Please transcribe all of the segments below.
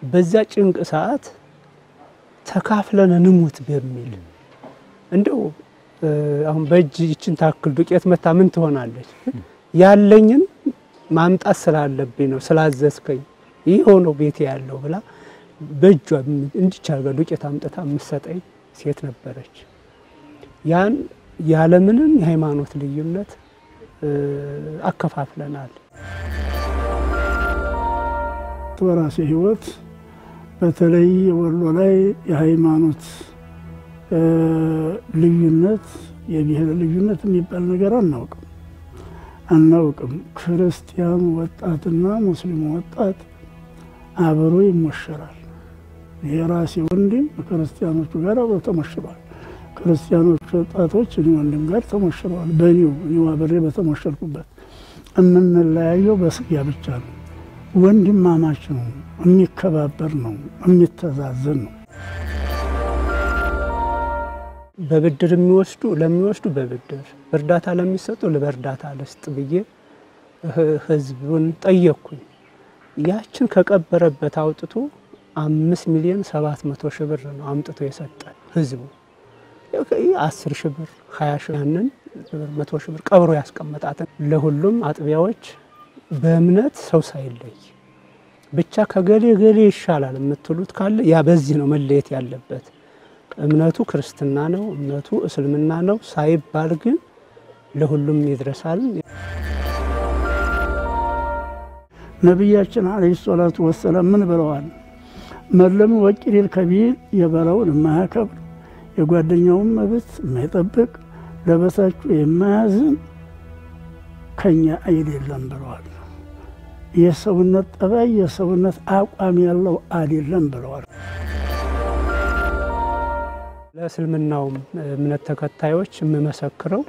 በዚያ ጭንቅ ሰዓት ተካፍለን እንሙት በሚል እንደው አሁን በእጅ ይችን ታክል ዱቄት መታ ምን ትሆናለች? ያለኝን ማምጣት ስላለብኝ ነው ስላዘዝከኝ ይህ ሆነው ቤቴ ያለው ብላ በእጇ እንዲች አድርጋ ዱቄት አምጥታ የምትሰጠኝ ሴት ነበረች። ያን ያለምንም የሃይማኖት ልዩነት አከፋፍለናል። በራሴ ህይወት በተለይ ወሎ ላይ የሃይማኖት ልዩነት የብሔር ልዩነት የሚባል ነገር አናውቅም አናውቅም። ክርስቲያኑ ወጣትና ሙስሊሙ ወጣት አብሮ ይሞሸራል። የራሴ ወንድም ክርስቲያኖቹ ጋር አብሮ ተሞሽሯል። ክርስቲያኖቹ ወጣቶች እኔ ወንድም ጋር ተሞሽረዋል። በኒው እኔው አብሬ በተሞሸርኩበት የምንለያየው በስጋ ብቻ ነው። ወንድማማች ነው፣ የሚከባበር ነው፣ የሚተዛዘን ነው። በብድር የሚወስዱ ለሚወስዱ በብድር እርዳታ ለሚሰጡ በእርዳታ ልስጥ ብዬ ህዝቡን ጠየቅኩኝ። ያችን ከቀበረበት አውጥቶ አምስት ሚሊዮን ሰባት መቶ ሺህ ብር ነው አምጥቶ የሰጠን ህዝቡ። አስር ሺህ ብር ሀያ ሺህ ያንን መቶ ሺህ ብር ቀብሮ ያስቀመጣትን ለሁሉም አጥቢያዎች በእምነት ሰው ሳይለይ ብቻ ከገሌ ገሌ ይሻላል የምትሉት ካለ ያ በዚህ ነው መለየት ያለበት። እምነቱ ክርስትና ነው፣ እምነቱ እስልምና ነው ሳይባል ግን ለሁሉም ይድረሳል። ነቢያችን አለይሂ ሰላቱ ወሰላም ምን ብለዋል? መለም ወቂሪል ከቢር የበላውን የማያከብር የጓደኛውን መብት የማይጠብቅ ለበታቹ የማያዝን ከኛ አይደለም ብለዋል። የሰውነት ጠባይ የሰውነት አቋም ያለው አይደለም ብለዋል። ለእስልምናውም እምነት ተከታዮች የምመሰክረው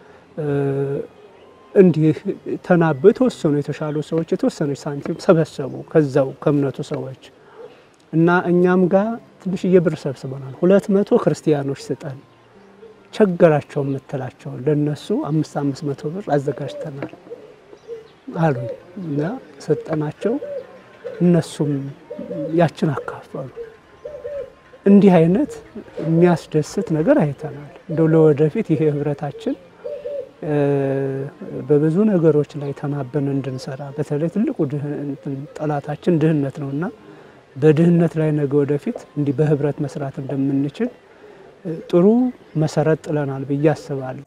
እንዲህ ተናበው የተወሰኑ የተሻሉ ሰዎች የተወሰነች ሳንቲም ሰበሰቡ ከዛው ከእምነቱ ሰዎች እና እኛም ጋር ትንሽዬ ብር ሰብስበናል። ሁለት መቶ ክርስቲያኖች ስጠን ቸገራቸው የምትላቸውን ለእነሱ አምስት አምስት መቶ ብር አዘጋጅተናል አሉኝ እና ሰጠናቸው። እነሱም ያችን አካፈሉ። እንዲህ አይነት የሚያስደስት ነገር አይተናል። እንደው ለወደፊት ይሄ ህብረታችን በብዙ ነገሮች ላይ ተናበን እንድንሰራ በተለይ ትልቁ ጠላታችን ድህነት ነው እና በድህነት ላይ ነገ ወደፊት እንዲህ በህብረት መስራት እንደምንችል ጥሩ መሰረት ጥለናል ብዬ አስባለሁ።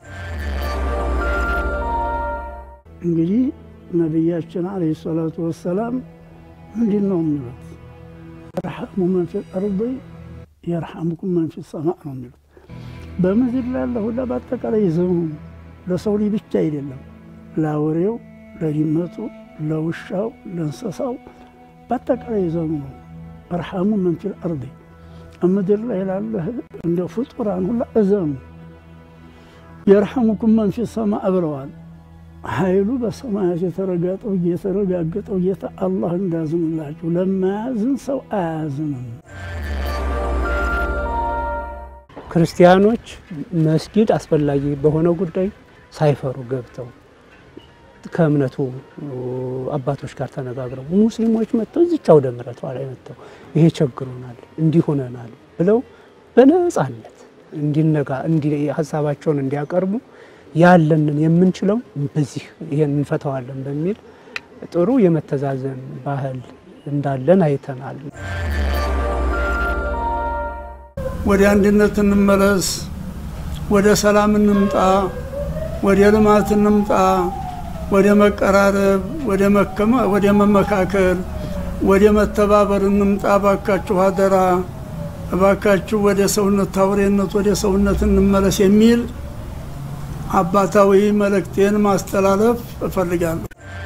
እንግዲህ ነቢያችን አለይሂ ሰላቱ ወሰላም ምንድን ነው የሚሉት? የርሐሙ መን ፊል አርድ የርሐሙኩም መን ፊ ሰማዕ ነው የሚሉት። በምድር ላለ ሁላ በአጠቃላይ ዘኑ ለሰው ልጅ ብቻ አይደለም፣ ለአውሬው፣ ለድመቱ፣ ለውሻው፣ ለእንስሳው በአጠቃላይ ዘኑ ነው። እርሐሙ መን ፊል አርድ ምድር ላይ ላለ እንደ ፍጡራን ሁላ እዘኑ። የርሐሙኩም መን ፊ ሰማዕ ብለዋል። ኃይሉ በሰማያት የተረጋጠው የተረጋገጠው ጌታ አላህ እንዳዝንላችሁ ለማያዝን ሰው አያዝንም። ክርስቲያኖች መስጊድ አስፈላጊ በሆነው ጉዳይ ሳይፈሩ ገብተው ከእምነቱ አባቶች ጋር ተነጋግረው ሙስሊሞች መጥተው እዚች አውደ ምሕረቷ ላይ መጥተው ይሄ ቸግሮናል፣ እንዲህ ሆነናል ብለው በነጻነት እንዲነጋ ሀሳባቸውን እንዲያቀርቡ ያለንን የምንችለው በዚህ ይሄን እንፈተዋለን በሚል ጥሩ የመተዛዘን ባህል እንዳለን አይተናል። ወደ አንድነት እንመለስ፣ ወደ ሰላም እንምጣ፣ ወደ ልማት እንምጣ፣ ወደ መቀራረብ፣ ወደ መመካከል፣ ወደ መተባበር እንምጣ። እባካችሁ አደራ፣ እባካችሁ ወደ ሰውነት ታውሬነት፣ ወደ ሰውነት እንመለስ የሚል አባታዊ መልእክቴን ማስተላለፍ እፈልጋለሁ።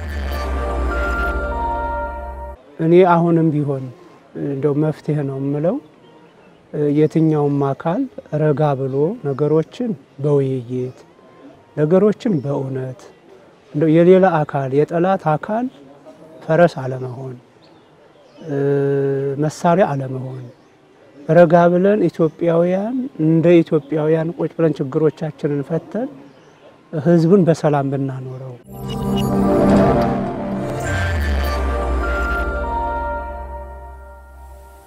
እኔ አሁንም ቢሆን እንደው መፍትሄ ነው የምለው የትኛውም አካል ረጋ ብሎ ነገሮችን በውይይት ነገሮችን በእውነት እንደው የሌላ አካል የጠላት አካል ፈረስ አለመሆን፣ መሳሪያ አለመሆን፣ ረጋ ብለን ኢትዮጵያውያን እንደ ኢትዮጵያውያን ቁጭ ብለን ችግሮቻችንን ፈተን ህዝቡን በሰላም ብናኖረው